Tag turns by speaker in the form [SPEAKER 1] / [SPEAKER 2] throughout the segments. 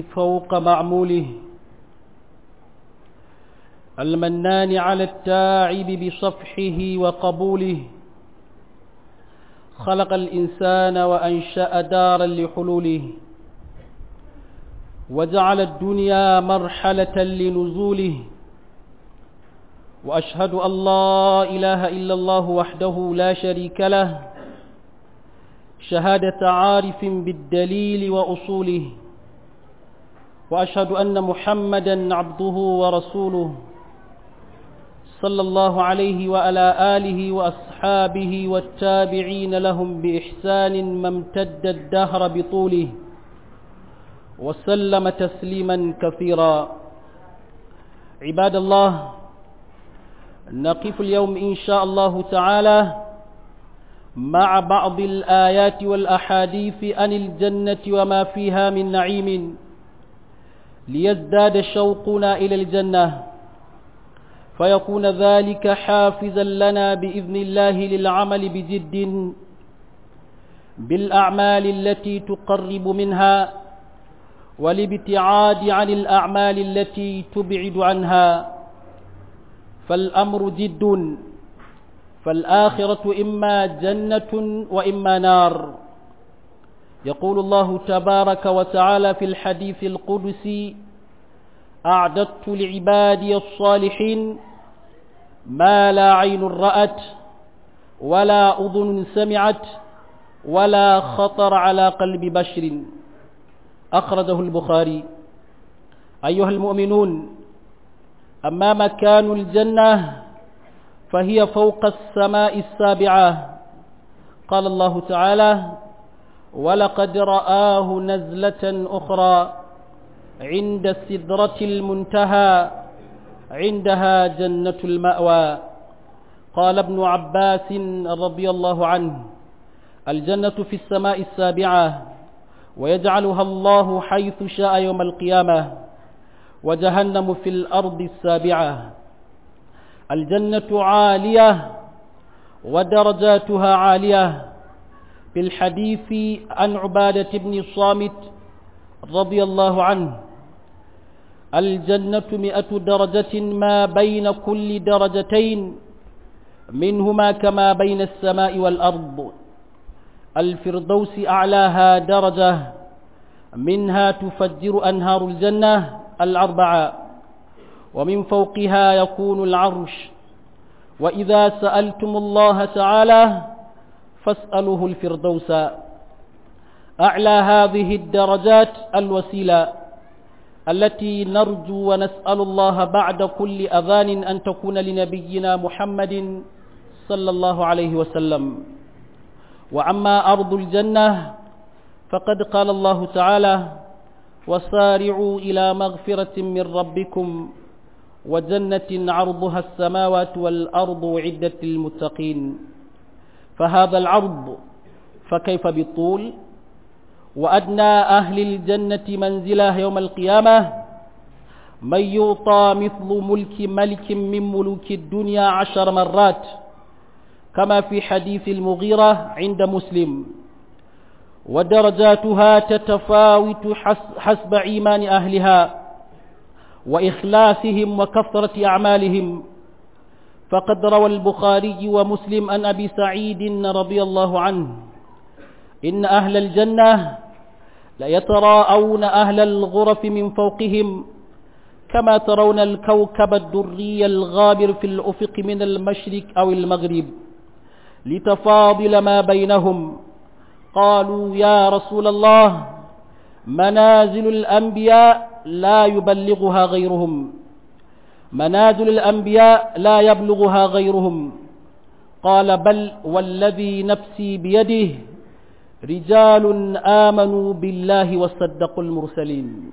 [SPEAKER 1] فوق معموله المنان على التاعب بصفحه وقبوله خلق الإنسان وأنشأ دارا لحلوله وجعل الدنيا مرحلة لنزوله وأشهد أن لا إله إلا الله وحده لا شريك له شهادة عارف بالدليل وأصوله وأشهد أن محمدا عبده ورسوله صلى الله عليه وعلى آله وأصحابه والتابعين لهم بإحسان ما امتد الدهر بطوله وسلم تسليما كثيرا عباد الله نقف اليوم إن شاء الله تعالى مع بعض الآيات والأحاديث عن الجنة وما فيها من نعيم ليزداد شوقنا إلى الجنة فيكون ذلك حافزا لنا بإذن الله للعمل بجد بالأعمال التي تقرب منها والابتعاد عن الأعمال التي تبعد عنها فالأمر جد فالآخرة إما جنة وإما نار يقول الله تبارك وتعالى في الحديث القدسي أعددت لعبادي الصالحين ما لا عين رأت ولا أذن سمعت ولا خطر على قلب بشر أخرجه البخاري أيها المؤمنون أما مكان الجنة فهي فوق السماء السابعة قال الله تعالى ولقد رآه نزلة أخرى عند السدرة المنتهى عندها جنة المأوى قال ابن عباس رضي الله عنه الجنة في السماء السابعة ويجعلها الله حيث شاء يوم القيامة وجهنم في الأرض السابعة الجنة عالية ودرجاتها عالية في الحديث عن عبادة بن الصامت رضي الله عنه الجنة مئة درجة ما بين كل درجتين منهما كما بين السماء والأرض الفردوس أعلاها درجة منها تفجر أنهار الجنة الأربعة ومن فوقها يكون العرش وإذا سألتم الله تعالى فاسألوه الفردوس أعلى هذه الدرجات الوسيلة التي نرجو ونسأل الله بعد كل أذان أن تكون لنبينا محمد صلى الله عليه وسلم وعما أرض الجنة فقد قال الله تعالى وسارعوا إلى مغفرة من ربكم وجنة عرضها السماوات والأرض عدة للمتقين فهذا العرض فكيف بالطول وأدنى أهل الجنة منزله يوم القيامة من يعطى مثل ملك ملك من ملوك الدنيا عشر مرات كما في حديث المغيرة عند مسلم ودرجاتها تتفاوت حسب إيمان أهلها وإخلاصهم وكثرة أعمالهم فقد روى البخاري ومسلم عن أبي سعيد رضي الله عنه إن أهل الجنة ليتراءون أهل الغرف من فوقهم كما ترون الكوكب الدري الغابر في الأفق من المشرق أو المغرب لتفاضل ما بينهم قالوا يا رسول الله منازل الأنبياء لا يبلغها غيرهم منازل الأنبياء لا يبلغها غيرهم قال بل والذي نفسي بيده رجال آمنوا بالله وصدقوا المرسلين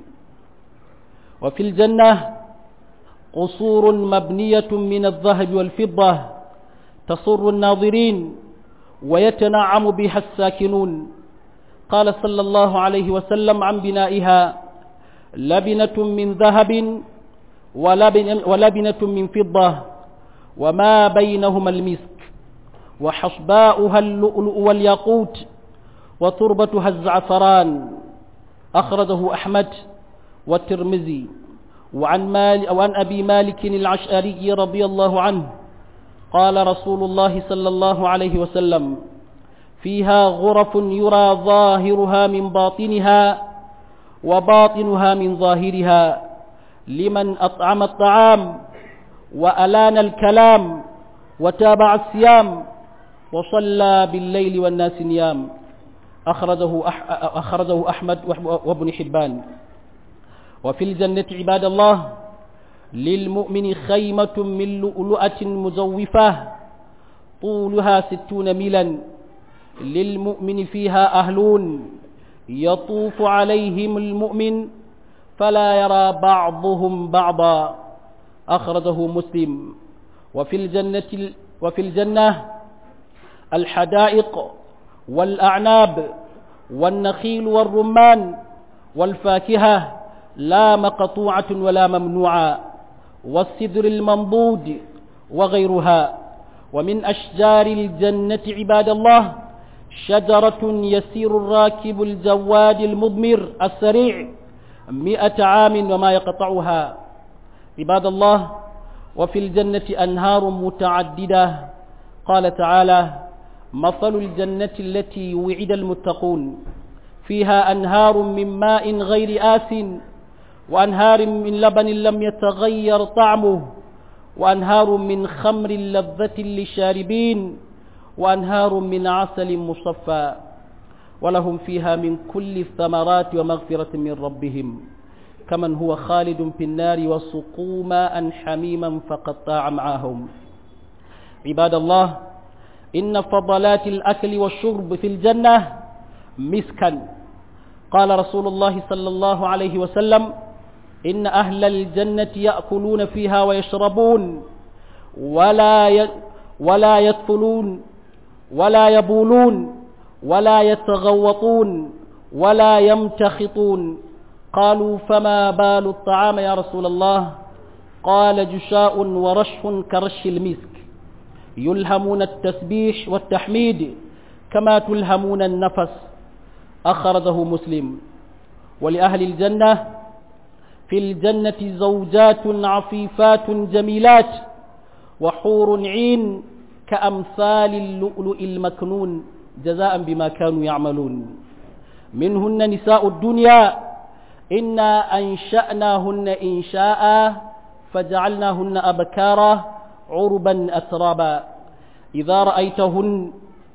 [SPEAKER 1] وفي الجنة قصور مبنية من الذهب والفضة تصر الناظرين ويتنعم بها الساكنون قال صلى الله عليه وسلم عن بنائها لبنة من ذهب ولبن ولبنة من فضة وما بينهما المسك وحصباؤها اللؤلؤ والياقوت وتربتها الزعفران أخرجه أحمد والترمذي وعن, مال وعن أبي مالك العشأري رضي الله عنه قال رسول الله صلى الله عليه وسلم فيها غرف يرى ظاهرها من باطنها وباطنها من ظاهرها لمن أطعم الطعام وألان الكلام وتابع الصيام وصلى بالليل والناس نيام أخرجه, أح أخرجه أحمد وابن حبان وفي الجنة عباد الله للمؤمن خيمة من لؤلؤة مزوفة طولها ستون ميلا للمؤمن فيها أهلون يطوف عليهم المؤمن فلا يرى بعضهم بعضا أخرجه مسلم وفي الجنة وفي الجنة الحدائق والأعناب والنخيل والرمان والفاكهة لا مقطوعة ولا ممنوعة والسدر المنضود وغيرها ومن أشجار الجنة عباد الله شجرة يسير الراكب الجواد المضمر السريع مئة عام وما يقطعها عباد الله وفي الجنة أنهار متعددة قال تعالى مثل الجنة التي وعد المتقون فيها أنهار من ماء غير آس وأنهار من لبن لم يتغير طعمه وأنهار من خمر لذة للشاربين وأنهار من عسل مصفى ولهم فيها من كل الثمرات ومغفرة من ربهم كمن هو خالد في النار وسقوا ماء حميما فقطع معهم عباد الله إن فضلات الأكل والشرب في الجنة مسكا قال رسول الله صلى الله عليه وسلم إن أهل الجنة يأكلون فيها ويشربون ولا ي... ولا يدخلون ولا يبولون ولا يتغوطون ولا يمتخطون قالوا فما بال الطعام يا رسول الله قال جشاء ورشح كرش المسك يلهمون التسبيح والتحميد كما تلهمون النفس أخرجه مسلم ولأهل الجنة في الجنة زوجات عفيفات جميلات وحور عين كأمثال اللؤلؤ المكنون جزاء بما كانوا يعملون منهن نساء الدنيا إنا أنشأناهن إنشاء فجعلناهن أبكارا عربا أترابا إذا رأيتهن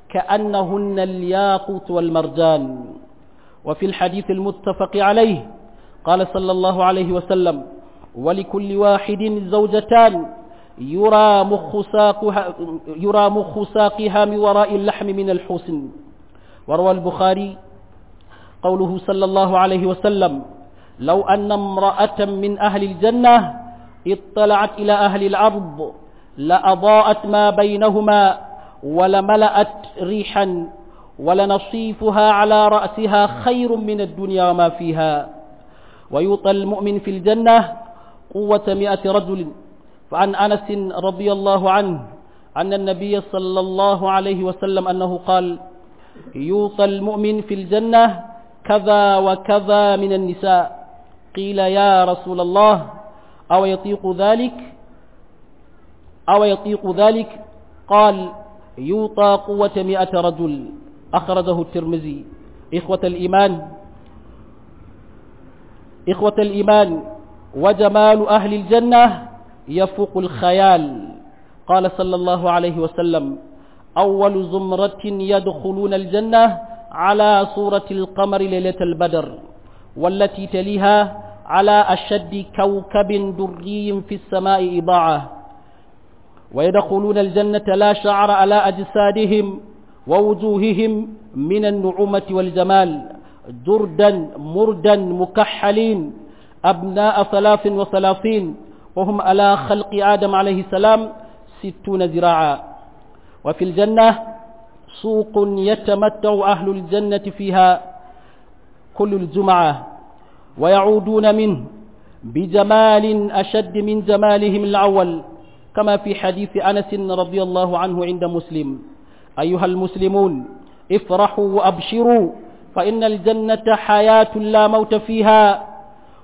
[SPEAKER 1] كأنهن الياقوت والمرجان وفي الحديث المتفق عليه قال صلى الله عليه وسلم ولكل واحد زوجتان يرى مخ ساقها, يرى مخ ساقها من وراء اللحم من الحسن وروى البخاري قوله صلى الله عليه وسلم لو أن امرأة من أهل الجنة اطلعت إلى أهل الأرض لأضاءت ما بينهما ولملأت ريحا ولنصيفها على رأسها خير من الدنيا وما فيها ويوطى المؤمن في الجنة قوة مئة رجل فعن أنس رضي الله عنه أن النبي صلى الله عليه وسلم أنه قال يوطى المؤمن في الجنة كذا وكذا من النساء قيل يا رسول الله أو يطيق ذلك أو يطيق ذلك قال يوطى قوة مئة رجل أخرجه الترمذي إخوة الإيمان إخوة الإيمان وجمال أهل الجنة يفوق الخيال قال صلى الله عليه وسلم أول زمرة يدخلون الجنة على صورة القمر ليلة البدر والتي تليها على أشد كوكب دري في السماء إضاعة ويدخلون الجنة لا شعر على أجسادهم ووجوههم من النعومة والجمال جردا مردا مكحلين أبناء ثلاث وثلاثين وهم على خلق آدم عليه السلام ستون ذراعا وفي الجنة سوق يتمتع أهل الجنة فيها كل الجمعة ويعودون منه بجمال أشد من جمالهم الأول كما في حديث أنس رضي الله عنه عند مسلم أيها المسلمون افرحوا وأبشروا فإن الجنة حياة لا موت فيها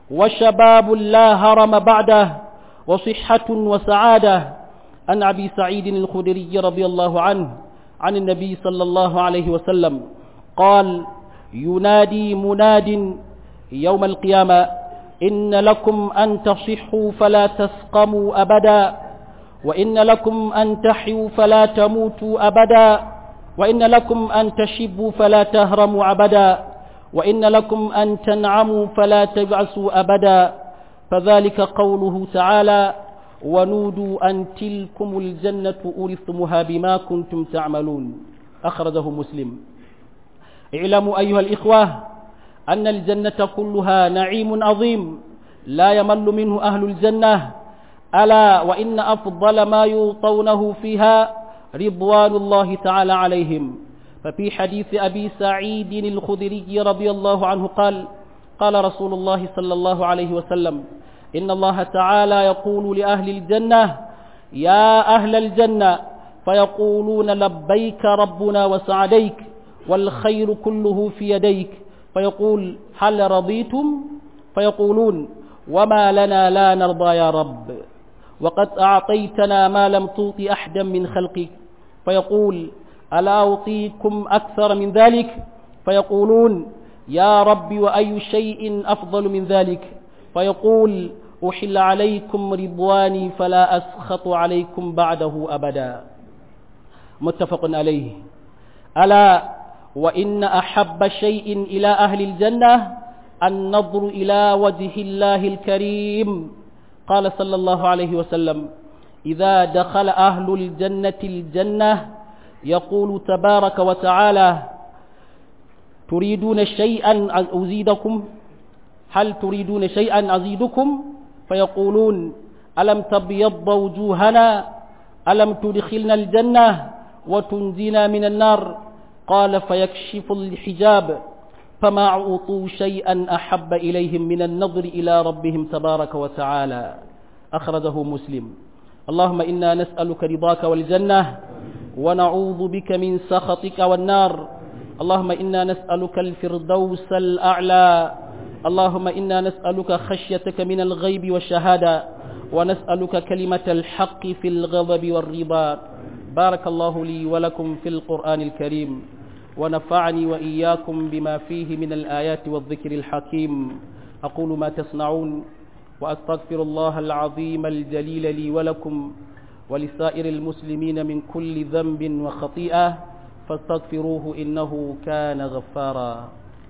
[SPEAKER 1] وشباب لا هرم بعده وصحة وسعادة عن أبي سعيد الخدري رضي الله عنه عن النبي صلى الله عليه وسلم قال ينادي مناد يوم القيامة إن لكم أن تصحوا فلا تسقموا أبدا وإن لكم أن تحيوا فلا تموتوا أبدا وإن لكم أن تشبوا فلا تهرموا أبدا وإن لكم أن تنعموا فلا تبعسوا أبدا فذلك قوله تعالى ونودوا أن تلكم الجنة أورثتموها بما كنتم تعملون أخرجه مسلم اعلموا أيها الإخوة أن الجنة كلها نعيم عظيم لا يمل منه أهل الجنة ألا وإن أفضل ما يوطونه فيها رضوان الله تعالى عليهم ففي حديث أبي سعيد الخدري رضي الله عنه قال قال رسول الله صلى الله عليه وسلم إن الله تعالى يقول لأهل الجنة يا أهل الجنة فيقولون لبيك ربنا وسعديك والخير كله في يديك فيقول هل رضيتم فيقولون وما لنا لا نرضى يا رب وقد أعطيتنا ما لم تعط أحدا من خلقك فيقول ألا أعطيكم أكثر من ذلك فيقولون يا رب وأي شيء أفضل من ذلك فيقول أحل عليكم رضواني فلا أسخط عليكم بعده أبدا متفق عليه ألا وإن أحب شيء إلى أهل الجنة النظر إلى وجه الله الكريم قال صلى الله عليه وسلم إذا دخل أهل الجنة الجنة يقول تبارك وتعالى تريدون شيئا أزيدكم هل تريدون شيئا أزيدكم فيقولون ألم تبيض وجوهنا ألم تدخلنا الجنة وتنزينا من النار قال فيكشف الحجاب فما أعطوا شيئا أحب إليهم من النظر إلى ربهم تبارك وتعالى أخرجه مسلم اللهم إنا نسألك رضاك والجنة ونعوذ بك من سخطك والنار اللهم إنا نسألك الفردوس الأعلى اللهم إنا نسألك خشيتك من الغيب والشهادة ونسألك كلمة الحق في الغضب والرضا بارك الله لي ولكم في القرآن الكريم ونفعني وإياكم بما فيه من الآيات والذكر الحكيم أقول ما تصنعون وأستغفر الله العظيم الجليل لي ولكم ولسائر المسلمين من كل ذنب وخطيئة فاستغفروه إنه كان غفارا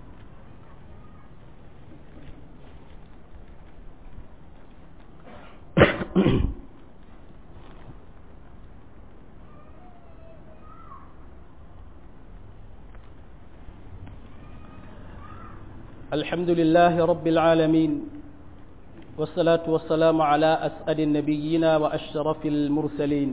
[SPEAKER 1] الحمد لله رب العالمين والصلاة والسلام على أسأل النبيين وأشرف المرسلين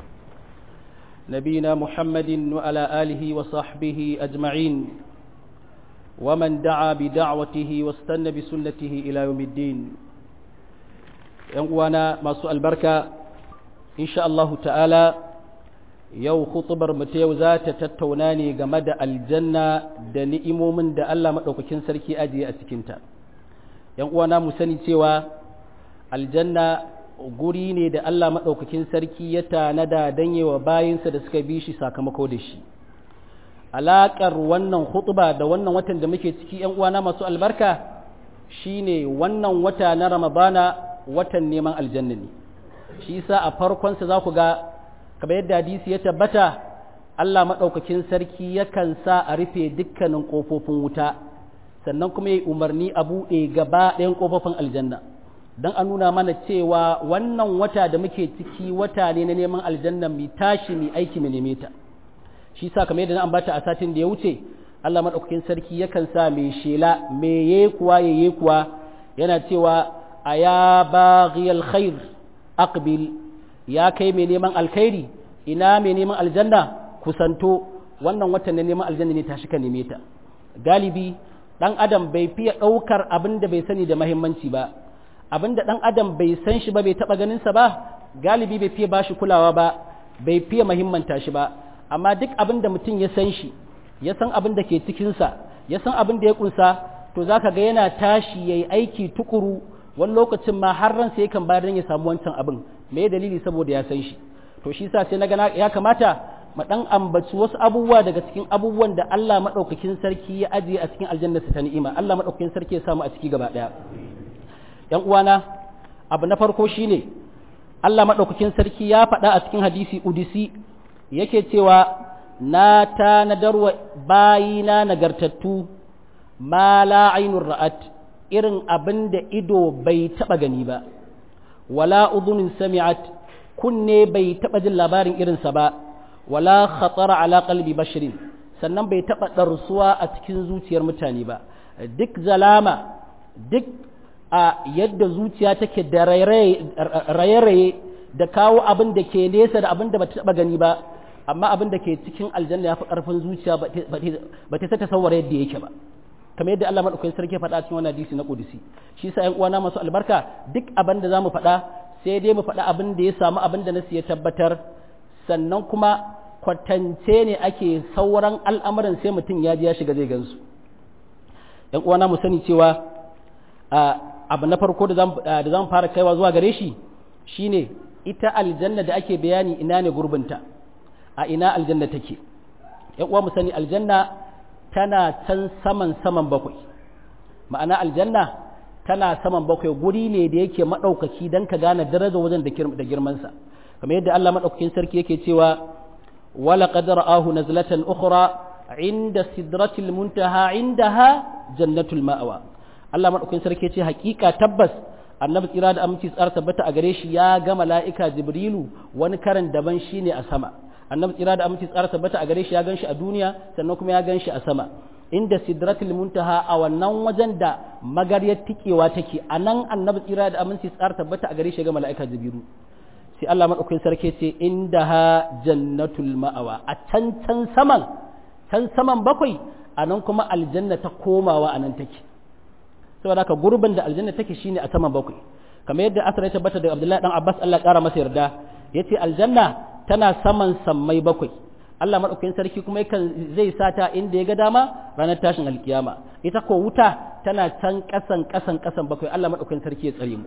[SPEAKER 1] نبينا محمد وعلى آله وصحبه أجمعين ومن دعا بدعوته واستنى بسنته إلى يوم الدين ينقوانا ما سؤال بركة إن شاء الله تعالى yau khutubar mu ta yau za ta tattauna ne game da aljanna da ni'imomin da Allah maɗaukakin sarki ajiye a cikinta ‘yan uwana mu sani cewa aljanna guri ne da Allah maɗaukakin sarki ya tanada don yi wa bayinsa da suka bi shi sakamako da shi alaƙar wannan khutuba da wannan watan da muke ciki ‘yan uwana masu albarka shine wannan wata na ramadana watan neman aljanna ne shi sa a farkonsa za ku ga kamar yadda hadisi ya tabbata Allah maɗaukakin sarki yakan sa a rufe dukkanin ƙofofin wuta sannan kuma yi umarni a buɗe gaba ɗayan ƙofofin aljanna don a nuna mana cewa wannan wata da muke ciki wata ne na neman aljanna mai tashi mai aiki mai neme ta shi sa kamar yadda na ambata a satin da ya wuce Allah maɗaukakin sarki yakan sa mai shela mai yekuwa ya yekuwa yana cewa a ya baghiyal khair aqbil ya kai mai neman alkhairi ina mai neman aljanna kusanto wannan watan na neman aljanna ne tashi ka neme ta galibi dan adam bai fiye ɗaukar abin da bai sani da mahimmanci ba abin da dan adam bai san shi ba bai taɓa ganin sa ba galibi bai fiye bashi kulawa ba bai fiye mahimmanta shi ba amma duk abin da mutum ya san shi ya san abin da ke cikin sa ya san abin da ya kunsa to zaka ga yana tashi yayi aiki tukuru wani lokacin ma har ran sai yakan bayar dan ya samu wancan abin me dalili saboda ya san shi to shi yasa sai naga ya kamata mu dan ambaci wasu abubuwa daga cikin abubuwan da Allah madaukakin sarki ya ajiye a cikin aljanna ta ni'ima Allah madaukakin sarki ya samu a ciki gaba daya yan uwana abu na farko shine Allah madaukakin sarki ya faɗa a cikin hadisi udisi yake cewa na tanadarwa bayina nagartattu ma la ainur ra'at irin abin da ido bai taɓa gani ba wala uzunin sami'at kunne bai taɓa jin labarin irinsa ba wala khatara ala qalbi bashirin sannan bai taɓa ɗarsuwa a cikin zuciyar mutane ba duk zalama duk a yadda zuciya take da raye-raye da kawo abin da ke nesa da abin da bata taɓa gani ba amma abin da ke cikin aljanna ya fi ƙarfin zuciya ba ta ta tasawwara yadda yake ba kamar yadda Allah madaukakin sarki ya faɗa cikin wannan hadisi na Qudsi shi yasa ƴan uwana masu albarka duk abin da zamu faɗa sai dai mu faɗa abin da ya samu abin da nasu ya tabbatar sannan kuma kwatance ne ake sauran al'amuran sai mutum ya ji ya shiga zai gansu ƴan uwana mu sani cewa abu na farko da zamu fara kaiwa zuwa gare shi shine ita aljanna da ake bayani ina ne gurbinta a ina aljanna take ƴan uwa mu sani aljanna tana can saman saman bakwai ma'ana aljanna tana saman bakwai guri ne da yake maɗaukaki don ka gane daraja wajen da girmansa kamar yadda Allah maɗaukakin sarki yake cewa wala qadara ahu nazlatan ukhra inda sidratil muntaha indaha jannatul ma'awa Allah maɗaukakin sarki ce hakika tabbas annabi tsira da aminci tsara tabbata a gare shi ya ga mala'ika jibrilu wani karan daban shine a sama annabi tsira da aminci tsara tabbata a gare shi ya ganshi a duniya sannan kuma ya ganshi a sama inda sidratul muntaha a wannan wajen da magaryar tikewa take a nan annabi tsira da aminci tsara tabbata a gare shi ga mala'ika jibiru sai Allah madaukakin sarki ce inda ha jannatul ma'awa a can can saman can saman bakwai a nan kuma aljanna ta komawa a nan take saboda haka gurbin da aljanna take shine a saman bakwai kamar yadda asar ya tabbata da Abdullahi dan Abbas Allah kara masa yarda yace aljanna tana saman sammai bakwai Allah maɗaukakin sarki kuma yakan zai sata inda ya ga dama ranar tashin alkiyama ita ko wuta tana can ƙasan ƙasan ƙasan bakwai Allah maɗaukakin sarki ya tsare mu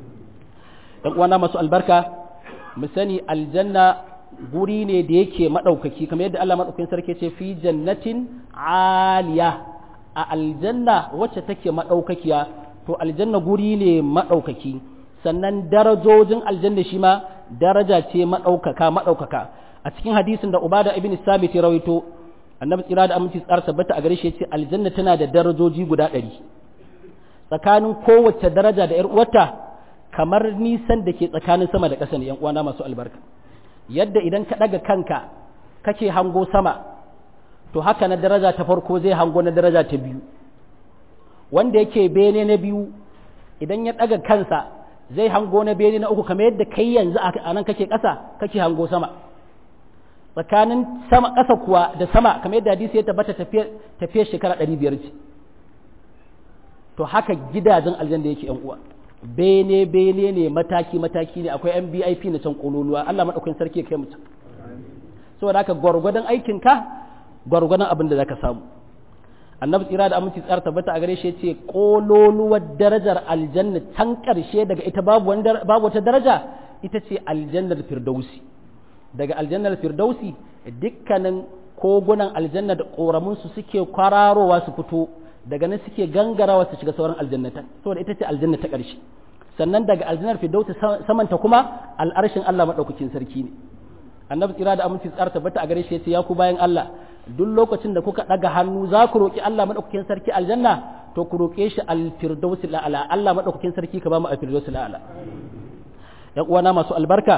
[SPEAKER 1] dan uwana masu albarka mu sani aljanna guri ne da yake maɗaukaki kamar yadda Allah maɗaukakin sarki ce fi jannatin aliya a aljanna wacce take maɗaukakiya to aljanna guri ne maɗaukaki sannan darajojin aljanna shi ma daraja ce maɗaukaka maɗaukaka a cikin hadisin da ubada ibn sabit ya rawaito annabi tsira da aminci tsar tabbata a gare shi yace aljanna tana da darajoji guda ɗari tsakanin kowace daraja da yar uwarta kamar nisan da ke tsakanin sama da ƙasa ne yan uwana masu albarka yadda idan ka ɗaga kanka kake hango sama to haka na daraja ta farko zai hango na daraja ta biyu wanda yake bene na biyu idan ya ɗaga kansa zai hango na bene na uku kamar yadda kai yanzu a nan kake ƙasa kake hango sama tsakanin sama ƙasa kuwa da sama kamar yadda hadisi ya tabbata tafiyar shekara ɗari biyar ce to haka gidajen aljanna yake yan uwa bene bene ne mataki mataki ne akwai yan bip na can kololuwa Allah maɗaukakin sarki ya kai mutum saboda haka gwargwadon aikinka gwargwadon abin da zaka samu annabi tsira da aminci tsara tabbata a gare shi yace kololuwar darajar aljanna can karshe daga ita babu babu wata daraja ita ce aljannar firdausi daga aljannar firdausi dukkanin kogunan aljanna da koramunsu suke kwararowa su fito daga nan suke gangarawa su shiga sauran aljannatan saboda ita ce aljanna ta ƙarshe sannan daga aljannar firdausi samanta kuma al'arshin Allah madaukakin sarki ne annabi tsira da aminci tsara tabbata a gare shi yace ya ku bayan Allah duk lokacin da kuka daga hannu za ku roki Allah madaukakin sarki aljanna to ku roke shi al-firdausi la'ala Allah madaukakin sarki ka ba mu al-firdausi la'ala ya uwana masu albarka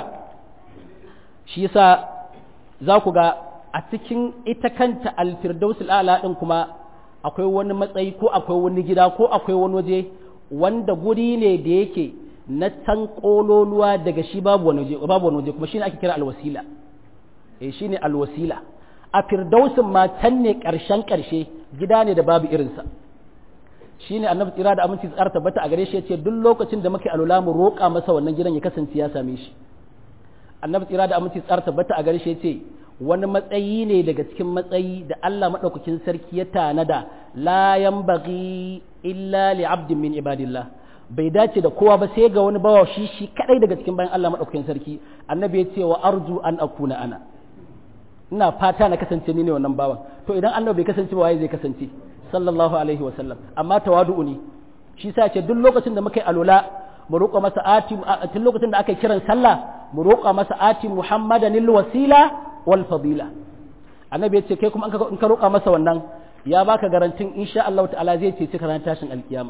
[SPEAKER 1] shi yasa za ku ga a cikin ita kanta alfirdaus al'ala din kuma akwai wani matsayi ko akwai wani gida ko akwai wani waje wanda guri ne da yake na can kololuwa daga shi babu wani waje babu wani waje kuma shine ake kira alwasila eh shine alwasila a firdausin ma can ne karshen karshe gida ne da babu irinsa shine annabi tsira da aminci tsara tabbata a gare shi yace duk lokacin da muke alula mu roƙa masa wannan gidan ya kasance ya same shi annabi tsira da aminci tsara tabbata a gare shi yace wani matsayi ne daga cikin matsayi da Allah maɗaukakin sarki ya tanada la yanbaghi illa li abdin min ibadillah bai dace da kowa ba sai ga wani bawa shi shi kadai daga cikin bayan Allah maɗaukakin sarki annabi ya ce wa arju an akuna ana ina fata na kasance ni ne wannan bawan to idan annabi bai kasance ba waye zai kasance sallallahu alaihi wa sallam amma tawadu'u ne shi sa ce duk lokacin da muka yi alola mu roƙa masa ati tun lokacin da aka yi kiran sallah mu roƙa masa ati muhammadan lil wasila wal fadila annabi ya ce kai kuma in ka roƙa masa wannan ya baka garantin insha Allah ta'ala zai ce cika ran tashin alkiyama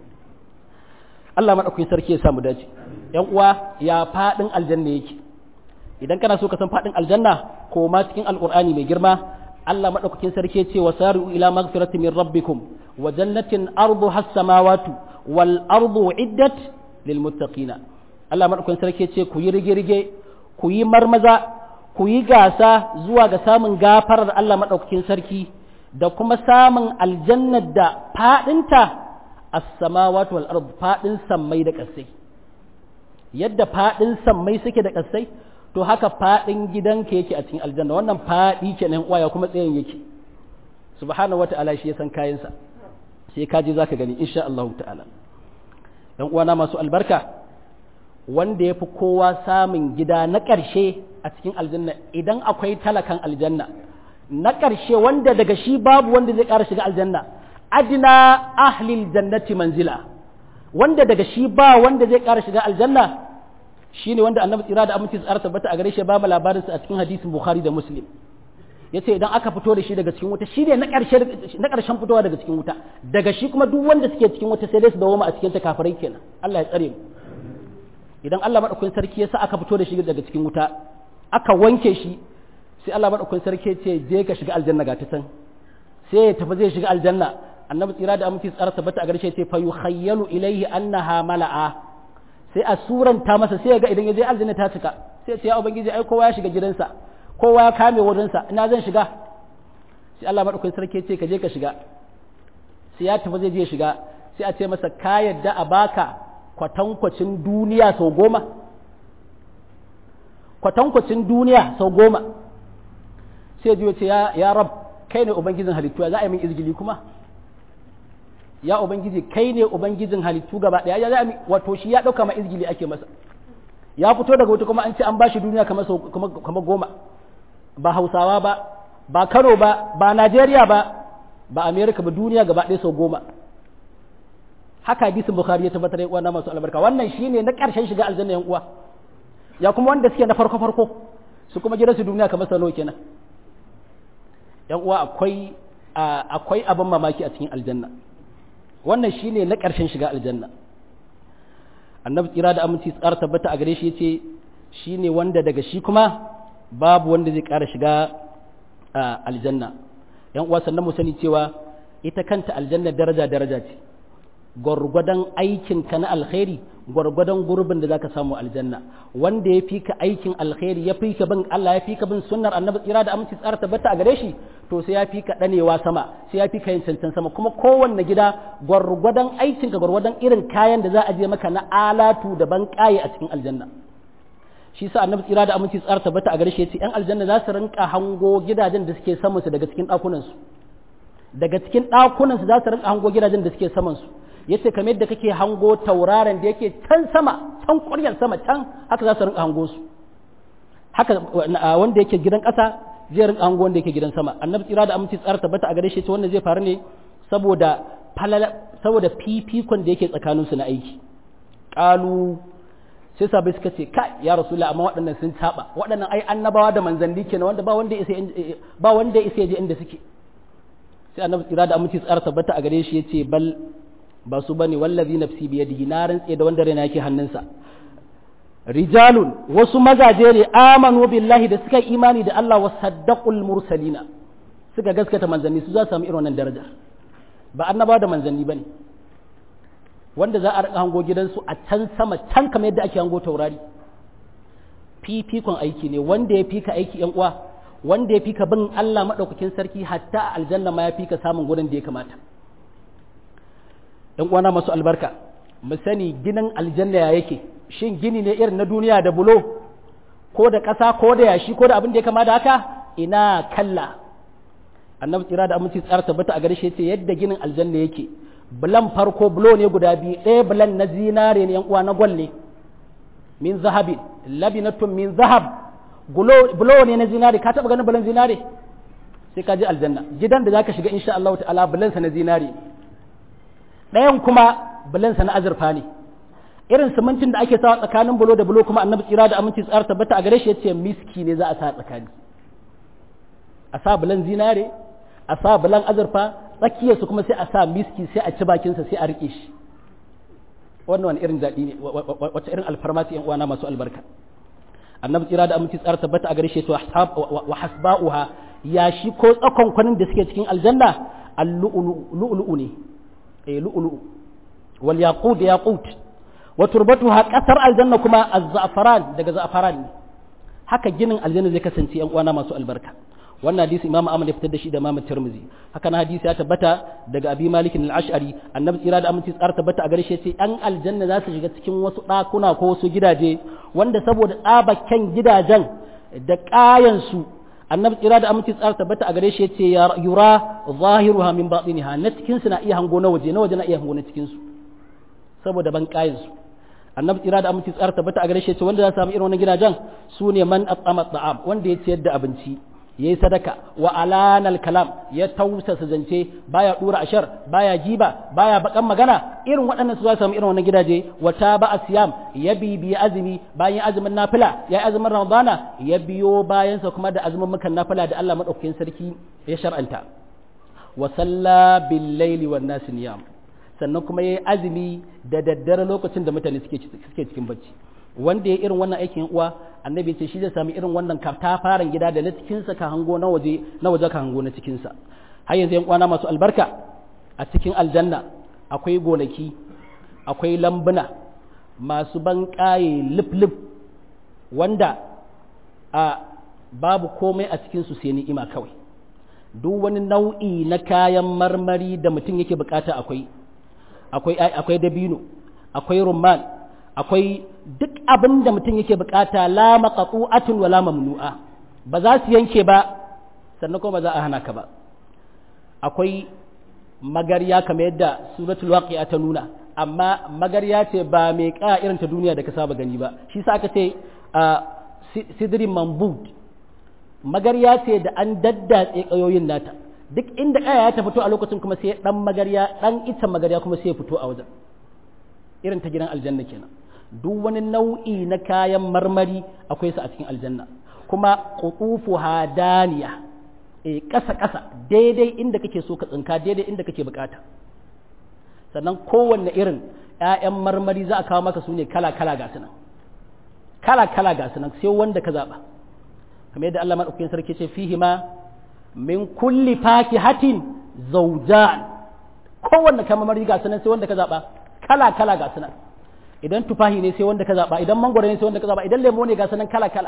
[SPEAKER 1] Allah madaukakin sarki ya samu dace yan uwa ya fadin aljanna yake idan kana so ka san fadin aljanna ko ma cikin alqur'ani mai girma Allah madaukakin sarki ya ce wasari'u ila magfirati min rabbikum wa jannatin arduha as-samawati wal ardu iddat lil muttaqina Allah madaukakin sarki ya ce ku yi rige-rige ku yi marmaza ku yi gasa zuwa ga samun gafarar Allah madaukakin sarki da kuma samun aljannar da fadinta as-samawati wal ardu fadin sammai da kasai yadda fadin sammai suke da kasai to haka fadin gidanka yake a cikin aljanna wannan fadi kenan waya kuma tsayin yake subhanahu wata'ala shi ya san kayansa sai ka je zaka gani insha Allah ta'ala dan uwana masu albarka wanda yafi kowa samun gida na ƙarshe a cikin aljanna idan akwai talakan aljanna na ƙarshe wanda daga shi babu wanda zai ƙara shiga aljanna adina ahlil jannati manzila wanda daga shi ba wanda zai ƙara shiga aljanna shine wanda annabi tsira da aminci tsara tabbata a gare shi ba mu labarinsa a cikin hadisin bukhari da muslim yace idan aka fito da shi daga cikin wuta shine na ƙarshe na ƙarshen fitowa daga cikin wuta daga shi kuma duk wanda suke cikin wuta sai dai su dawo a cikin ta kafirai kenan Allah ya tsare mu idan Allah madaukakin sarki ya sa aka fito da shi daga cikin wuta aka wanke shi sai Allah madaukakin sarki ya ce je ka shiga aljanna ga ta can sai ya tafi zai shiga aljanna annabi tsira da aminci tsara tabbata a garshe sai fa yukhayyalu ilayhi annaha mala'a sai a suranta masa sai ya ga idan ya je aljanna ta cika sai ya ce ya ubangiji ai kowa ya shiga gidansa kowa ya kame wurinsa ina zan shiga sai Allah madaukakin sarki ya ce ka je ka shiga sai ya tafi zai je shiga sai a ce masa ka yadda a baka kwatankwacin duniya sau goma kwatankwacin duniya sau goma sai ya ce ya rab kai ne ubangijin halittu za a yi min izgili kuma ya ubangiji kai ne ubangijin halittu gaba daya ya za wato shi ya dauka ma izgili ake masa ya fito daga wuta kuma an ce an bashi duniya kamar kamar goma ba hausawa ba ba kano ba ba najeriya ba ba amerika ba duniya gaba ɗaya sau goma haka hadisin bukhari ya tabbatar ya uwa masu albarka wannan shine na ƙarshen shiga aljanna yan uwa ya kuma wanda suke na farko farko su kuma gidansu duniya kamar salo kenan yan uwa akwai akwai abin mamaki a cikin aljanna wannan shine na ƙarshen shiga aljanna annabi tsira da aminci tsara tabbata a gare shi yace shine wanda daga shi kuma babu wanda zai ƙara shiga aljanna yan uwa sannan mu sani cewa ita kanta aljanna daraja daraja ce gwargwadon aikinka na alkhairi gwargwadon gurbin da zaka samu aljanna wanda ya fi ka aikin alkhairi ya fi ka bin Allah ya fi ka bin sunnar annabi tsira da aminci tsara tabbata a gare shi to sai ya fi ka danewa sama sai ya fi ka yin cancan sama kuma kowanne gida gwargwadon aikinka gwargwadon irin kayan da za a je maka na alatu da ban kaye a cikin aljanna shi sa annabi tsira da aminci tsara tabbata a gare shi yace yan aljanna za su rinka hango gidajen da suke saman su daga cikin ɗakunan su daga cikin ɗakunan su za su rinka hango gidajen da suke saman su yace kamar yadda kake hango tauraron da yake can sama can ƙuryar sama can haka za su rinka hango su haka wanda yake gidan ƙasa zai rinka hango wanda yake gidan sama annabi tsira da aminci tsara tabbata a gare shi wannan zai faru ne saboda falala saboda fifikon da yake tsakanin su na aiki qalu sai sabai suka ce kai ya rasulullah amma waɗannan sun saba waɗannan ai annabawa da manzanni kenan wanda ba wanda ya ba wanda ya je inda suke sai annabi tsira da aminci tsara tabbata a gare shi yace bal ba su bane wallazi nafsi bi yadihi na rantse da wanda raina yake hannunsa rijalun wasu mazaje ne amanu billahi da suka imani da Allah wa saddaqul mursalina suka gaskata manzanni su za su samu irin wannan daraja ba annabawa da manzanni bane wanda za a rika hango gidansu a can sama can kamar yadda ake hango taurari fifikon aiki ne wanda ya fika aiki yan uwa wanda ya fika bin Allah madaukakin sarki hatta aljanna ma ya fika samun gurin da ya kamata ‘yan uwana masu albarka mu sani ginin aljanna ya yake shin gini ne irin na duniya da bulo ko da ƙasa ko da yashi ko da abin da ya kama da haka ina kalla annabi tsira da aminci tsara tabbata a gare shi yace yadda ginin aljanna yake bulan farko bulo ne guda biyu ɗaya bulan na zinare ne yan uwa na gwal ne min zahabin labinatun min zahab bulo ne na zinare ka taɓa ganin bulan zinare sai ka je aljanna gidan da zaka shiga insha Allah ta'ala bulansa na zinare ɗayan kuma bulansa na azurfa ne irin simintin da ake sawa tsakanin bulo da bulo kuma annabi tsira da aminci tsara tabbata a gare shi yace miski ne za a sa tsakani a sa bulan zinare a sa bulan azurfa tsakiyarsu kuma sai a sa miski sai a ci bakinsa sai a rike shi wannan wani irin daɗi ne wacce irin alfarma ce yan uwana masu albarka annabi tsira da aminci tsara tabbata a gare shi wa hasba'uha ya shi ko tsakon kwanin da suke cikin aljanna al-lu'lu'u ne eh lu'lu'u wal yaqut yaqut wa turbatuha kasar aljanna kuma az-za'faran daga za'faran ne haka ginin aljanna zai kasance yan uwana masu albarka wannan hadisi imamu Ahmad ya fitar da shi da imamu Tirmidhi haka na hadisi ya tabbata daga Abi Malik al-Ash'ari annabi tsira da aminci tsara tabbata a gare shi sai an aljanna za su shiga cikin wasu ɗakuna ko wasu gidaje wanda saboda tsabakken gidajen da ƙayan su annabi tsira da aminci tsara tabbata a gare shi yace yura zahiruha min batiniha na cikin su na iya hango na waje na waje na iya hango na cikin su saboda ban ƙayan su annabi tsira da aminci tsara tabbata a gare shi yace wanda za su samu irin wannan gidajen su ne man at'ama ta'am wanda ya ciyar da abinci ya yi sadaka wa alanal kalam ya tausasa zance baya dura ashar baya jiba baya bakan magana irin waɗannan su za su samu irin wannan gidaje wata ba a siyam ya bibiyi azumi bayan azumin nafila ya yi azumin ramadana ya biyo bayansa kuma da azumin mukan nafila da Allah madaukakin sarki ya shar'anta wa salla bil laili wan nas niyam sannan kuma yayi azumi da daddare lokacin da mutane suke suke cikin bacci wanda ya irin wannan aikin uwa annabi ce shi zai sami irin wannan katafaren gida da na cikinsa ka hango na waje na waje ka hango na cikinsa har yanzu yan kwana masu albarka a cikin aljanna akwai gonaki akwai lambuna masu ban ƙaye lif wanda a babu komai a cikinsu sai ni'ima kawai duk wani nau'i na kayan marmari da mutum yake bukata akwai akwai akwai dabino akwai rumman akwai duk abin da mutum yake bukata la maqtu'atun wala mamnu'a ba za su yanke ba sannan kuma ba za a hana ka ba akwai magarya kamar yadda suratul waqi'a ta nuna amma magarya ce ba mai ka irin ta duniya da ka saba gani ba shi sa aka ce sidrin mambud magarya ce da an daddatse kayoyin nata duk inda kaya ya ta fito a lokacin kuma sai dan magarya dan ita magarya kuma sai ya fito a wajen irin ta gidan aljanna kenan duk wani nau'i na kayan marmari akwai su a cikin aljanna kuma qutufu hadaniya e kasa kasa daidai inda kake so ka tsinka daidai inda kake bukata sannan kowanne irin ƴaƴan marmari za a kawo maka su ne kala kala ga sunan kala kala ga sunan sai wanda ka zaba kamar yadda Allah madaukakin sarki ce fihi ma min kulli fakihatin zawjan kowanne kamar marmari ga sunan sai wanda ka zaba kala kala ga sunan idan tufahi ne sai wanda ka zaba idan mangwaro ne sai wanda ka zaba idan lemo ne ga sunan kala kala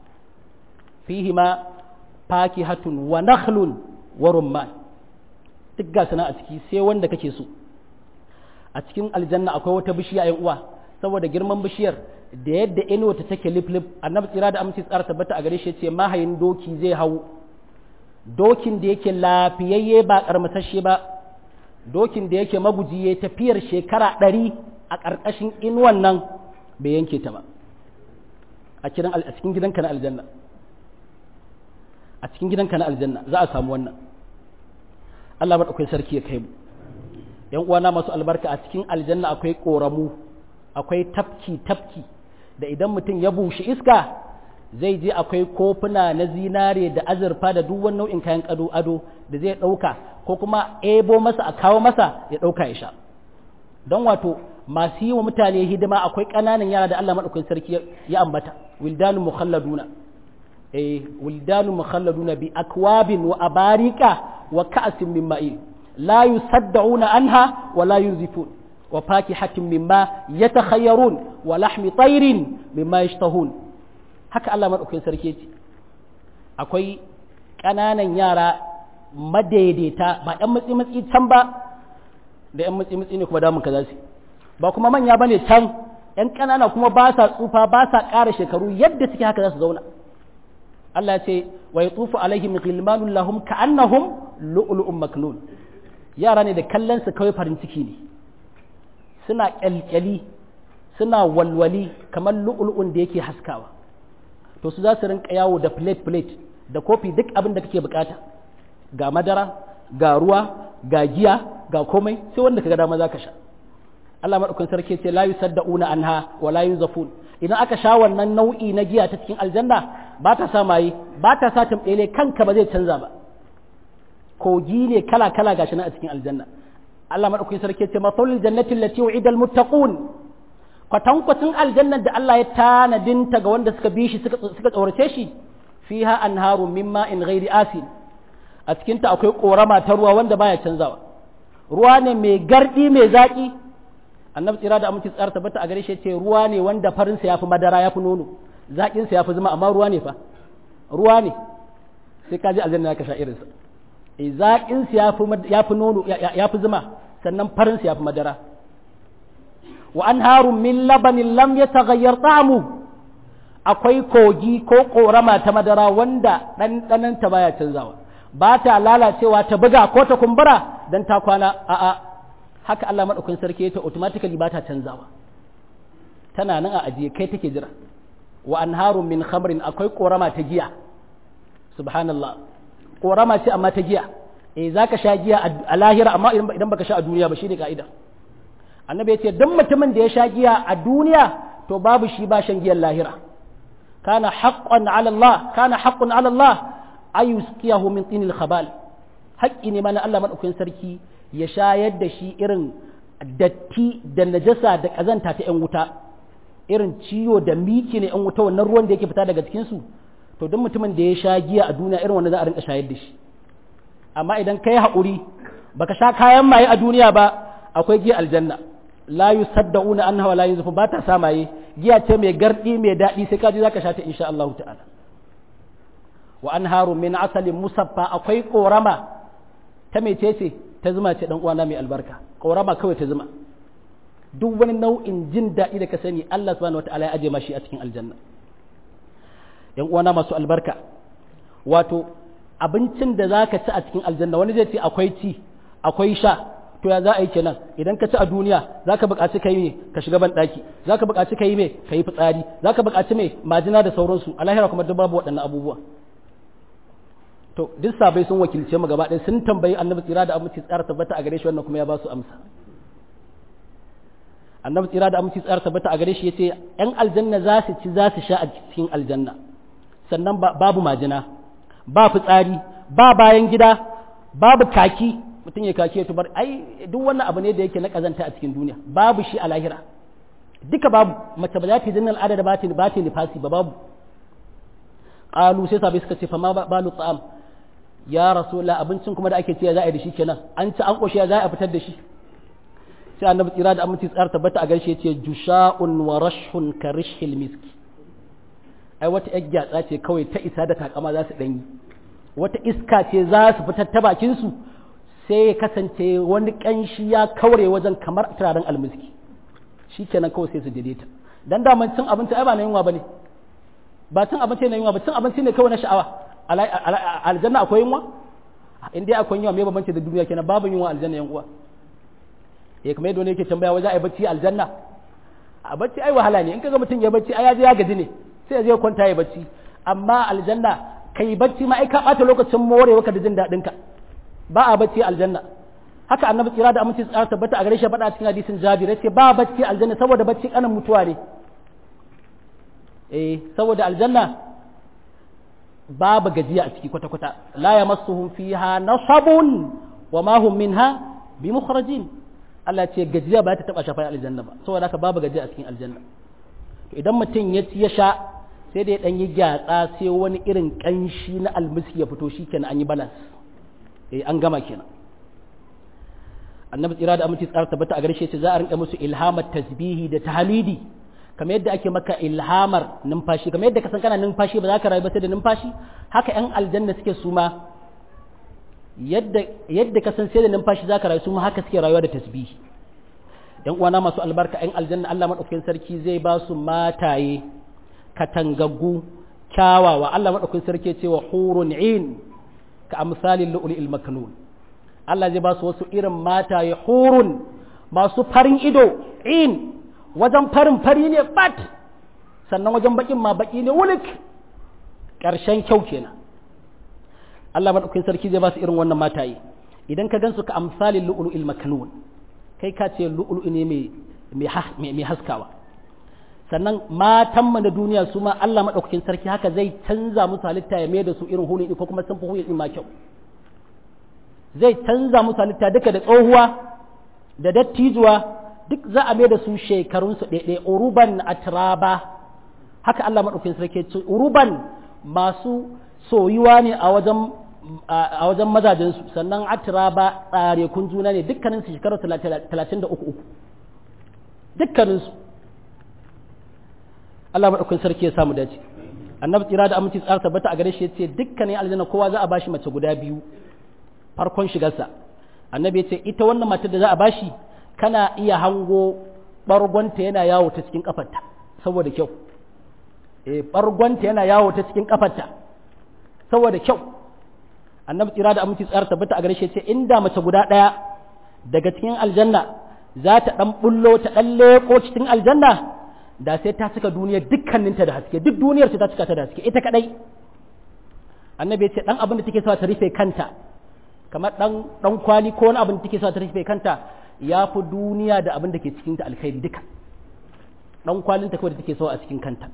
[SPEAKER 1] fihi ma fakihatun wa nakhlun wa rumman duk ga sunan a ciki sai wanda kake so a cikin aljanna akwai wata bishiya yan uwa saboda girman bishiyar da yadda inuwa ta take lip lip annabi tsira da aminci tsara tabbata a gare shi ce mahayin doki zai hau dokin da yake lafiyayye ba karmatashe ba dokin da yake maguji ya tafiyar shekara ɗari a ƙarƙashin inuwan nan bai yanke ta ba a cikin gidanka na aljanna a cikin gidanka na aljanna za a samu wannan Allah maɗaukai sarki ya kai mu ‘yan uwana masu albarka a cikin aljanna akwai ƙoramu akwai tafki tafki da idan mutum ya bushe iska zai je akwai kofuna na zinare da azurfa da duk wani nau'in kayan ado ado da zai ɗauka ko kuma ebo masa a kawo masa ya ɗauka ya sha don wato masu yi wa mutane hidima akwai ƙananan yara da Allah maɗaukakin sarki ya ambata wildanu mukhalladuna eh wildanu mukhalladuna bi akwabin wa abarika wa ka'sin min ma'in la yusaddauna anha wa la yunzifun wa fakihatin mimma yatakhayyarun wa lahmi tayrin mimma yashtahun haka Allah maɗaukakin sarki ce akwai ƙananan yara madaidaita ba ɗan matsi matsi can ba da ‘yan matsi-matsi ne kuma damun ka za su ba kuma manya ba ne can ‘yan ƙanana kuma ba sa tsufa ba sa ƙara shekaru yadda suke haka za su zauna Allah ya ce wa yatufu alaihim ghilmanun lahum ka'annahum lu'lu'un maknun yara ne da kallon su kawai farin ciki ne suna kyalkyali suna walwali kamar lu'lu'un da yake haskawa to su za su rinka yawo da plate plate da kofi duk abin da kake bukata ga madara ga ruwa ga giya ga komai sai wanda kaga dama zaka sha Allah madaukakin sarki ce la yusaddauna anha wa la yunzafun idan aka sha wannan nau'i na giya ta cikin aljanna ba ta sa maye ba ta sa tambele kanka ba zai canza ba kogi ne kala kala gashi nan a cikin aljanna Allah madaukakin sarki ce masalul jannati allati u'ida almuttaqun kwatankwacin aljannar da Allah ya tanadinta ga wanda suka bi shi suka tsorace shi fiha anharu mimma in ghairi asin a cikinta akwai korama ta ruwa wanda baya canzawa ruwa ne mai gardi mai zaki annabi tsira da aminci tsara tabbata a gare shi ce ruwa ne wanda farin sa yafi madara yafi nono zakin sa yafi zuma amma ruwa ne fa ruwa ne sai ka ji aljanna ka sha irin sa eh zakin sa yafi yafi nono yafi zuma sannan farin sa yafi madara wa anharun min labanin lam yataghayyar ta'amu akwai kogi ko korama ta madara wanda ɗanɗananta baya canzawa ba ta lalacewa ta buga ko ta kumbura don ta kwana a'a haka Allah maɗaukin sarki ta automatically ba ta canzawa tana nan a ajiye kai take jira wa anharun min khamrin akwai korama ta giya subhanallah korama ce amma ta giya eh zaka sha giya a lahira amma idan baka sha a duniya ba shine ka'ida annabi ya ce duk mutumin da ya sha giya a duniya to babu shi ba shan giyan lahira kana haqqan ala Allah kana haqqun ala Allah ayuskiyahu min tinil khabal haƙƙi ne mana Allah madaukakin sarki ya shayar da shi irin datti da najasa da kazanta ta yan wuta irin ciwo da miki ne yan wuta wannan ruwan da yake fita daga cikin su to duk mutumin da ya sha giya a duniya irin wannan za a rinka shayar da shi amma idan kai haƙuri baka sha kayan maye a duniya ba akwai giya aljanna la yusaddauna anha wa la yunzafu ba ta samaye giya ce mai gardi mai daɗi sai kaji zaka sha ta insha Allah ta'ala wa anharu min asalin musaffa akwai korama ta mecece ta zuma ce dan uwana mai albarka korama kawai ta zuma duk wani nau'in jin daɗi da ka sani Allah subhanahu wataala ya aje mashi a cikin aljanna yan uwana masu albarka wato abincin da zaka ci a cikin aljanna wani zai ce akwai ci akwai sha to ya za a yi kenan idan ka ci a duniya za ka buƙaci ka yi ne ka shiga ban ɗaki za ka buƙaci ka yi mai ka yi fitsari za ka buƙaci mai majina da sauransu a lahira kuma duk babu waɗannan abubuwa to duk sabai sun wakilce mu gaba ɗaya sun tambayi annabi tsira da aminci tsara tabbata a gare shi wannan kuma ya ba su amsa annabi tsira da aminci tsara tabbata a gare shi yace ƴan aljanna za su ci za su sha a cikin aljanna sannan babu majina ba fitsari ba bayan gida babu kaki mutum ya kake ya tubar ai duk wannan abu ne da yake na kazanta a cikin duniya babu shi a lahira duka babu mace ba za ta yi jinnan adada ba ta ba ta nifasi ba babu qalu sai sabai suka ce fa ma balu ta'am ya rasulullah abincin kuma da ake cewa za a yi da shi kenan an ci an koshi za a fitar da shi sai annabi tsira da aminci tsar tabbata a garshe yace jusha'un wa rashhun ka rishhil miski ai wata yar gyatsa ce kawai ta isa da takama za su danyi wata iska ce za su fitar ta bakin su sai ya kasance wani ƙanshi ya kaure wajen kamar turaren almiski shi kenan kawai sai su daidaita dan daman cin abinci ai ba na yunwa bane ba cin abinci na yunwa ba cin abinci ne kawai na sha'awa aljanna akwai yunwa in dai akwai yunwa me bambanci da duniya kenan babu yunwa aljanna yan uwa eh kamar yadda wani yake tambaya waje ai bacci aljanna a bacci ai wahala ne in kaga mutum ya bacci ai ya je ya gaji ne sai ya je kwanta ya bacci amma aljanna kai bacci ma ai ka bata lokacin morewa ka da jin daɗin ka ba a bacci aljanna haka annabi tsira da aminci tsara tabbata a gare shi faɗa cikin hadisin jabir yace ba bacci aljanna saboda bacci kanan mutuwa ne eh saboda aljanna babu gajiya a ciki kwata kwata la yamassuhum fiha nasabun wa ma hum minha bimukhrajin Allah ce gajiya ba ta taba shafa aljanna ba saboda haka babu gajiya a cikin aljanna to idan mutum ya ci ya sha sai da ya dan yi gyatsa sai wani irin kanshi na almiski ya fito shikenan an yi balance eh an gama kenan annabi tsira da aminci tsara tabbata a garshe ce za a rinka musu ilhamar tasbihi da tahmidi kamar yadda ake maka ilhamar numfashi kamar yadda ka san kana numfashi ba za ka rayu ba sai da numfashi haka yan aljanna suke suma yadda yadda ka san sai da numfashi za ka rayu suma haka suke rayuwa da tasbihi yan uwana masu albarka yan aljanna Allah madaukakin sarki zai ba su mataye katangaggu kyawawa Allah madaukakin sarki ce wa hurun in ka amsalin lu'lu'il maknun Allah zai ba su wasu irin mataye hurun masu farin ido in wajen farin fari ne bat sannan wajen bakin ma baki ne wulik ƙarshen kyau kenan Allah madaukakin sarki zai ba su irin wannan mataye idan ka gansu ka amsalin lu'lu'il maknun kai ka ce lu'lu'u ne mai mai haskawa sannan matanmu na duniya su ma Allah maɗaukakin sarki haka zai canza musu halitta ya mai da su irin hulun ko kuma sun fi hulun ma kyau zai canza musu halitta duka da tsohuwa da dattijuwa duk za a mai da su shekarunsu ɗaiɗai uruban atraba haka Allah maɗaukakin sarki ce uruban masu soyuwa ne a wajen a wajen mazajensu sannan atraba tsare kun juna ne dukkaninsu shekarar talatin da uku uku dukkaninsu Allah maɗaukakin sarki ya samu dace annabi tsira da aminci tsara tabbata a gare shi yace dukkanin aljanna kowa za a bashi mace guda biyu farkon shigarsa annabi yace ita wannan matar da za a bashi kana iya hango bargonta yana yawo ta cikin kafarta saboda kyau eh bargonta yana yawo ta cikin kafarta saboda kyau annabi tsira da aminci tsara tabbata a gare shi yace inda mace guda ɗaya daga cikin aljanna za ta ɗan bullo ta ɗan leƙo cikin aljanna da sai ta cika duniyar dukkaninta da haske duk duniyar ta cika ta da haske ita kadai annabi ya ce dan abin da take so ta rufe kanta kamar dan dan kwali ko wani abin da take so ta rufe kanta ya fi duniya da abin da ke cikin ta alkhairi duka dan kwalin ta kawai da take so a cikin kanta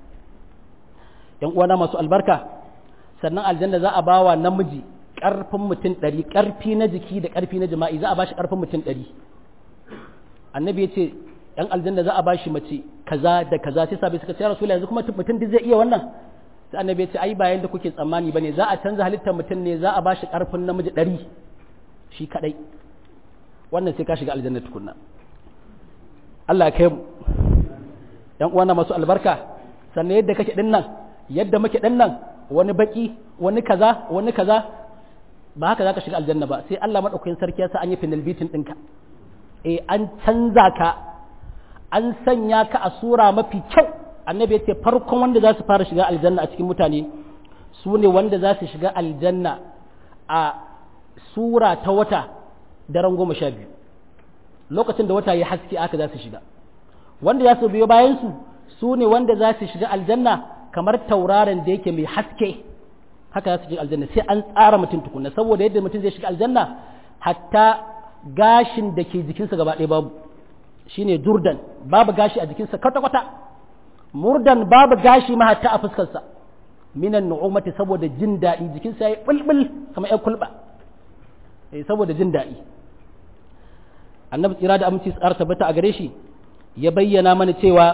[SPEAKER 1] yan uwana masu albarka sannan aljanna za a bawa namiji karfin mutum ɗari karfi na jiki da karfi na jima'i za a bashi karfin mutum ɗari annabi ya ce yan aljanna za a bashi mace kaza da kaza sai sabai suka ce rasul yanzu kuma mutum duk zai iya wannan sai annabi ya ce ai bayan da kuke tsammani bane za a canza halittar mutum ne za a bashi karfin namiji ɗari shi kadai wannan sai ka shiga aljanna tukunna Allah ya kai mu yan uwana masu albarka sannan yadda kake din nan yadda muke din nan wani baki wani kaza wani kaza ba haka zaka shiga aljanna ba sai Allah madaukakin sarki ya sa an yi final beating ɗinka eh an canza ka an sanya ka a sura mafi kyau annabi ya ce farkon wanda za su fara shiga aljanna a cikin mutane su ne wanda za su shiga aljanna a sura ta wata daren goma sha biyu lokacin da wata ya haske aka za su shiga wanda za su biyo bayansu su ne wanda za su shiga aljanna kamar tauraron da yake mai haske haka za su shiga aljanna sai an tsara mutum tukunna saboda yadda mutum zai shiga aljanna hatta gashin da ke jikinsa gaba ɗaya babu shine durdan babu gashi a jikinsa kwata-kwata murdan babu gashi ma hatta a fuskarsa minan nu'umati saboda jin daɗi jikinsa ya yi bulbul kamar ya kulba saboda jin daɗi annabi tsira da aminci tsara tabbata a gare shi ya bayyana mana cewa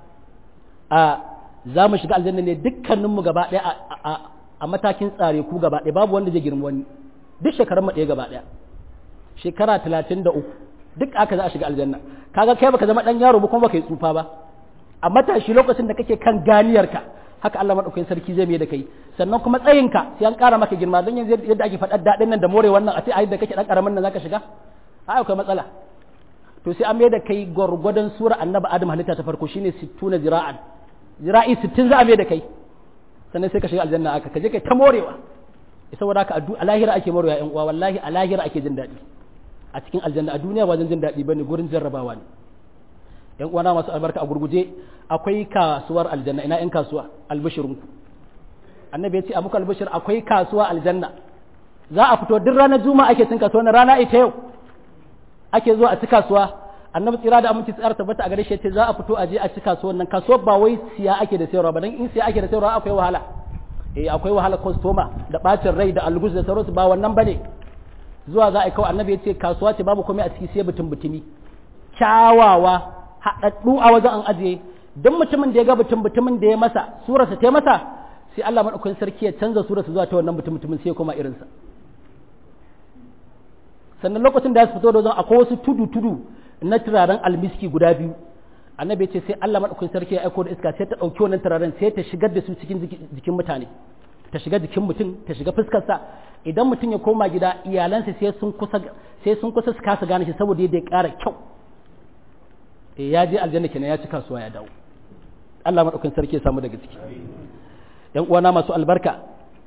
[SPEAKER 1] a za mu shiga aljanna ne dukkaninmu gaba ɗaya a matakin tsare ku gaba ɗaya babu wanda zai girma wani duk shekarun mu ɗaya gaba ɗaya shekara talatin da uku duk aka za a shiga aljanna kaga kai baka zama dan yaro ba kuma baka yi tsufa ba a matashi lokacin da kake kan ganiyarka haka Allah madaukakin sarki zai mai da kai sannan kuma tsayinka sai an ƙara maka girma don yanzu yadda ake faɗar daɗin nan da more wannan a ce a yadda kake dan ƙaramin nan zaka shiga a akwai matsala to sai an mai da kai gwargwadon sura annabi adam halitta ta farko shine 60 zira'an zira'i 60 za a mai da kai sannan sai ka shiga aljanna aka kaje kai ta morewa saboda haka a lahira ake morewa yan uwa wallahi a lahira ake jin daɗi a cikin aljanna a duniya wajen jin daɗi bane gurin jarrabawa ne yan uwana masu albarka a gurguje akwai kasuwar aljanna ina yan kasuwa albishirinku annabi ya ce a muku albishir akwai kasuwa aljanna za a fito duk ranar juma'a ake cin kasuwa na rana ita yau ake zuwa a ci kasuwa annabi tsira da aminci tsara tabbata a gare shi ce za a fito a je a ci kasuwan nan kasuwar ba wai siya ake da sayarwa ba dan in siya ake da sayarwa akwai wahala eh akwai wahala customer da bacin rai da algus da sauransu ba wannan bane zuwa za a kawo annabi ya ce kasuwa ce babu komai a ciki sai butun butumi kyawawa haɗaɗɗu a wajen an ajiye don mutumin da ya ga butun butumin da ya masa surarsa ta masa sai Allah maɗaukakin sarki ya canza surarsa zuwa ta wannan butun mutumin sai ya koma irinsa sannan lokacin da ya fito da wajen akwai wasu tudu tudu na turaren almiski guda biyu annabi ya ce sai Allah maɗaukakin sarki ya aiko da iska sai ta ɗauki wannan turaren sai ta shigar da su cikin jikin mutane ta shiga jikin mutum ta shiga fuskarsa idan mutum ya koma gida iyalansa sai sun kusa sai sun kusa su kasa gane shi saboda yadda ya ƙara kyau eh ya je aljanna kenan ya ci kasuwa ya dawo Allah madaukakin sarki ya samu daga ciki ‘yan uwana masu albarka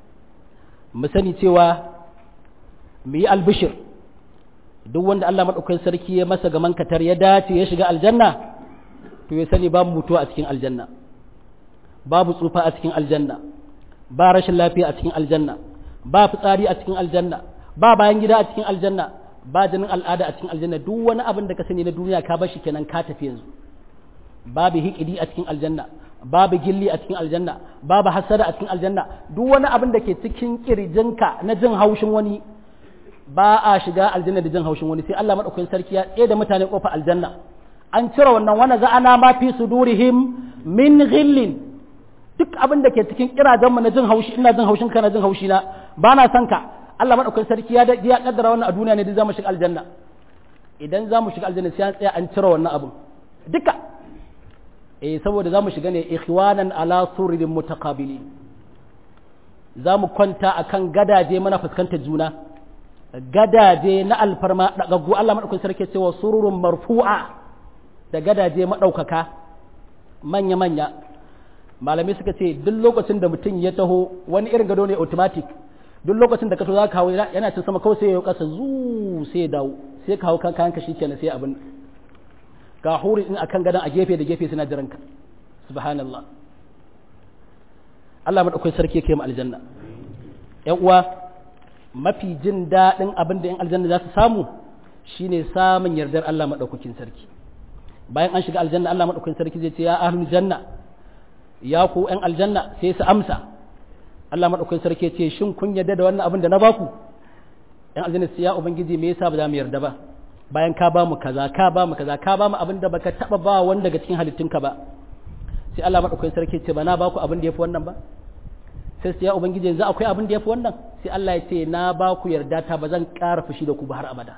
[SPEAKER 1] mu sani cewa mu yi albishir duk wanda Allah maɗaukakin sarki ya masa gaman katar ya dace ya shiga aljanna to ya sani babu mutuwa a cikin aljanna babu tsufa a cikin aljanna ba rashin lafiya a cikin aljanna ba fitsari a cikin aljanna ba bayan gida a cikin aljanna ba jinin al'ada a cikin aljanna duk wani abin da ka sani na duniya ka bashi kenan ka tafi yanzu babu hikidi a cikin aljanna babu gilli a cikin aljanna babu hasada a cikin aljanna duk wani abin da ke cikin kirjinka na jin haushin wani ba a shiga aljanna da jin haushin wani sai Allah madaukakin sarki ya tsaye da mutane kofa aljanna an cire wannan wani za'ana ma fi sudurihim min ghillin duk abin da ke cikin kirajen mu na jin haushi ina jin haushin ka na jin haushi na ba na son ka Allah madaukakin sarki ya ya kaddara wannan a duniya ne da zamu shiga aljanna idan zamu shiga aljanna sai an tsaya an cire wannan abin duka eh saboda zamu shiga ne ikhwanan ala sururin mutaqabilin zamu kwanta akan gadaje mana fuskantar juna gadaje na alfarma dagaggu Allah madaukakin sarki cewa sururun marfu'a da gadaje madaukaka manya manya malamai suka ce duk lokacin da mutum ya taho wani irin gado ne automatic duk lokacin da ka to za ka hawo yana cin sama kawai sai ya kasa zu sai ya dawo sai ka hawo kan kayan ka shikenan sai abin ga huri in akan gadon a gefe da gefe suna jiranka subhanallah Allah madaukakin sarki yake mu aljanna ƴan uwa mafi jin daɗin abin da ƴan aljanna za su samu shine samun yardar Allah madaukakin sarki bayan an shiga aljanna Allah madaukakin sarki zai ce ya ahlul janna ya ku ƴan aljanna sai su amsa Allah madaukakin sarki ya ce shin kun yarda da wannan abin da na baku ƴan aljanna sai ya ubangiji me yasa ba za mu yarda ba bayan ka ba mu kaza ka ba mu kaza ka ba mu abin da baka taba ba wanda daga cikin halittunka ba sai Allah madaukakin sarki ce ba na ba ku abin da yafi wannan ba sai sai ya ubangiji yanzu akwai abin da yafi wannan sai Allah ya ce na ba ku yarda ta ba zan ƙara fushi da ku ba har abada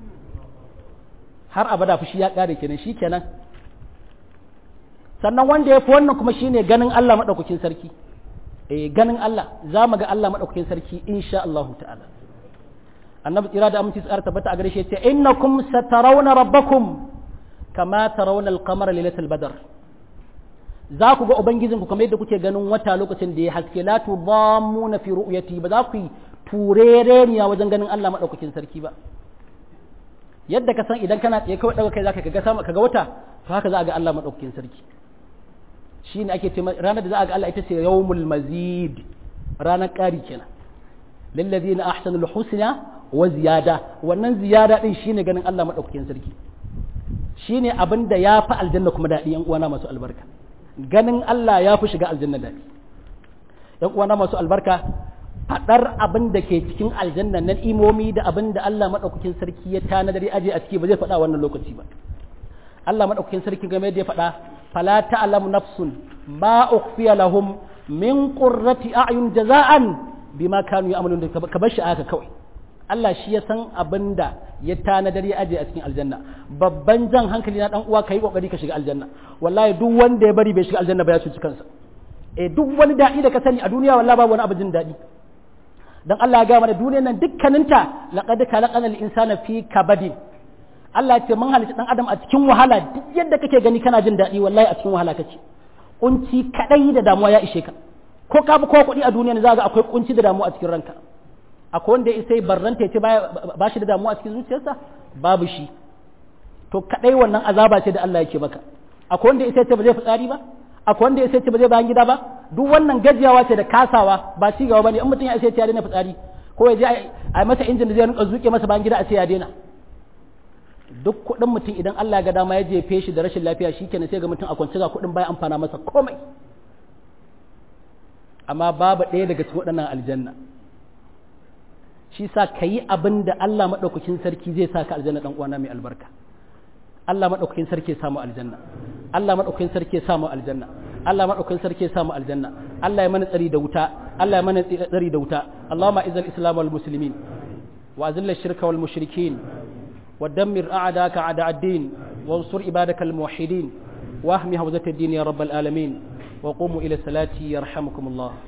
[SPEAKER 1] har abada fushi ya ƙare kenan shi kenan sannan wanda yafi wannan kuma shine ganin Allah madaukakin sarki eh ganin Allah za mu ga Allah madaukakin sarki insha Allah ta'ala annabi tsira da aminci tsara tabbata a gare shi yace innakum satarawna rabbakum kama tarawna al-qamara lailatul badr za ku ga ubangijinku kamar yadda kuke ganin wata lokacin da ya haske la tudammuna fi ru'yati ba za ku yi turereniya wajen ganin Allah madaukakin sarki ba yadda ka san idan kana tsaye kawai daga kai zaka kaga sama kaga wata to haka za a ga Allah madaukakin sarki shine ake ce ranar da za a ga Allah ita ce yawmul mazid ranar ƙari kenan lillazina ahsanul husna wa ziyada wannan ziyada din shine ganin Allah madaukakin sarki shine abin da ya fi aljanna kuma daɗi yan uwana masu albarka ganin Allah ya fi shiga aljanna daɗi yan uwana masu albarka faɗar abin da ke cikin aljanna na imomi da abin da Allah madaukakin sarki ya tanadar ya aje a ciki ba zai faɗa wannan lokaci ba Allah madaukakin sarki game da ya faɗa fala ta'lamu nafsun ma ukhfiya lahum min qurrati a'yun jaza'an bima kanu ya'malun ka bar shi aka kawai Allah shi ya san abin da ya tanadar ya aje a cikin aljanna babban jan hankali na dan uwa kai kokari ka shiga aljanna wallahi duk wanda ya bari bai shiga aljanna ba ya cuci kansa eh duk wani daɗi da ka sani a duniya wallahi babu wani abu jin daɗi dan Allah ya ga mana duniyar nan dukkaninta laqad khalaqanal insana fi kabadin Allah ya ce mun halitta dan adam a cikin wahala duk yadda kake gani kana jin daɗi wallahi a cikin wahala kake kunci kadai da damuwa ya ishe ka ko ka bi ko kuɗi a duniya ne za ga akwai kunci da damuwa a cikin ranka akwai wanda ya sai barranta ya ce ba shi da damuwa a cikin zuciyarsa babu shi to kadai wannan azaba ce da Allah yake maka akwai wanda ya sai ce ba zai fitsari ba akwai wanda ya sai ce ba zai bayan gida ba duk wannan gajiyawa ce da kasawa ba ci gaba bane in mutum ya sai ce ya daina fitsari ko ya je a masa injin da zai rinka zuke masa bayan gida a ce ya daina duk kuɗin mutum idan Allah ya ga dama ya jefe shi da rashin lafiya shikenan sai ga mutum a kwance ga kuɗin baya amfana masa komai amma babu ɗaya daga cikin waɗannan aljanna shi sa ka yi abin da Allah maɗaukakin sarki zai sa ka aljanna ɗan uwana mai albarka Allah maɗaukakin sarki ya samu aljanna Allah maɗaukakin sarki ya samu aljanna Allah maɗaukakin sarki ya samu aljanna Allah ya mana tsari da wuta Allah ya mana tsari da wuta Allahumma izal islam wal muslimin wa azilla shirka wal mushrikin wa dammir a'daka a'da ad-din wa ansur ibadaka al muwahhidin wa ahmi hawzat ad-din ya rabbal alamin wa qumu ila salati yarhamukumullah